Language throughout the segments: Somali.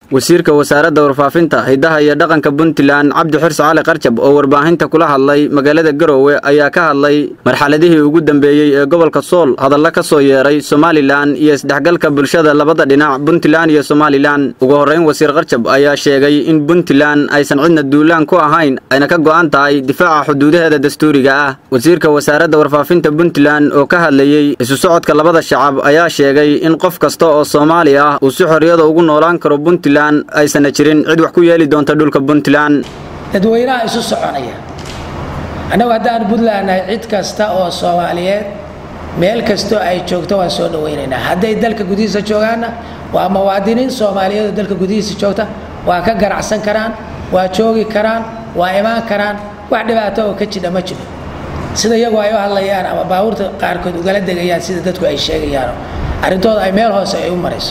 wasiirka wasaaradda warfaafinta hiddaha iyo dhaqanka puntland cabdi xirse cali qarjab oo warbaahinta kula hadlay magaalada garowe ayaa ka hadlay marxaladihii ugu dambeeyey ee gobolka sool hadalla ka soo yeeray somalilan iyo isdhexgalka bulshada labada dhinac puntland iyo somalilan ugu horrayn wasiir qarjab ayaa sheegay in puntland aysan cidna duulaan ku ahayn ayna ka go'an tahay difaaca xuduudaheeda dastuuriga ah wasiirka wasaaradda warfaafinta puntland oo ka hadlayey isu socodka labada shacab ayaa sheegay in qof kasta oo soomaali ah uu si xorriyada ugu noolaan karo puntland aysana jirin cid wax ku yeeli doonta dhulka puntland dadweynaha isu soconaya annagu haddaan puntland nahay cid kasta oo soomaaliyeed meel kastoo ay joogto waan soo dhawaynaynaa hadday dalka gudihiisa joogaanna waa muwaadiniin soomaaliyeed oo dalka gudihiisa joogta waa ka ganacsan karaan waa joogi karaan waa imaan karaan wax dhibaato oo ka jidha ma jiro sida iyagu ay u hadlayaan ama baabuurta qaarkood ugala degayaan sida dadku ay sheegayaan arrintooda ay meel hoose ay u marayso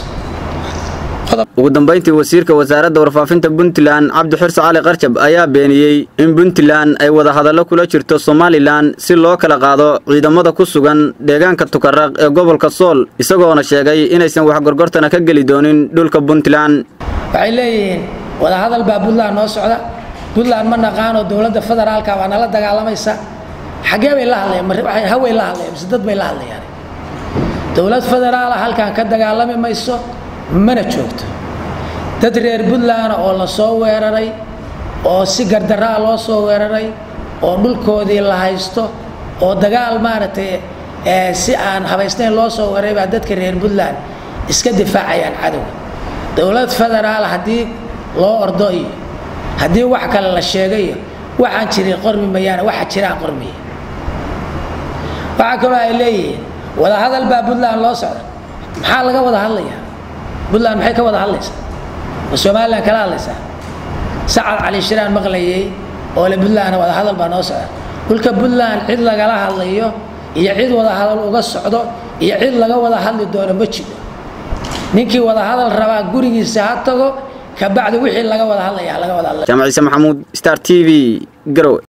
ugu dambayntii wasiirka wasaaradda warfaafinta puntland cabdi xirse cali qarjab ayaa beeniyey in puntland ay wada hadallo kula jirto somalilan si loo kala qaado ciidamada ku sugan deegaanka tukaraq ee gobolka sool isagoona sheegay inaysan wax gorgortana ka geli doonin dhulka puntland waxay leeyihiin wadahadal baa puntland noo socda puntland ma naqaano dowladda federaalka waa nala dagaalamaysa xaggee bay la hadlayaan haway la hadlayaan mise dad bay la hadlayaan dowlad federaala halkan ka dagaalami mayso mana joogto dad reer puntland oo la soo weeraray oo si gardaraa loo soo weeraray oo dhulkoodii la haysto oo dagaal maaragtay si aan habaysnayn loo soo weeraray baa dadka reer puntland iska difaacayaan cadowga dowlad federaal haddii loo ordo iyo haddii wax kale la sheegayo waxaan jirin qormi mayaane waxa jiraan qormiya waxaa kaloo ay leeyihiin wadahadal baa puntland loo socda maxaa laga wada hadlayaa puntland maxay ka wada hadlaysaa ma somalilan kala hadlaysaa sacad cali shiraan maqlayay oo le puntland wada hadal baa noo socda dhulka puntland cid lagala hadlayo iyo cid wada hadal uga socdo iyo cid laga wada hadli doono ma jiro ninkii wada hadal rabaa gurigiisa ha tago kabacdi wixii laga wada hadlaya laga wada hadlaya jaamac ciise maxamuud star t v garowe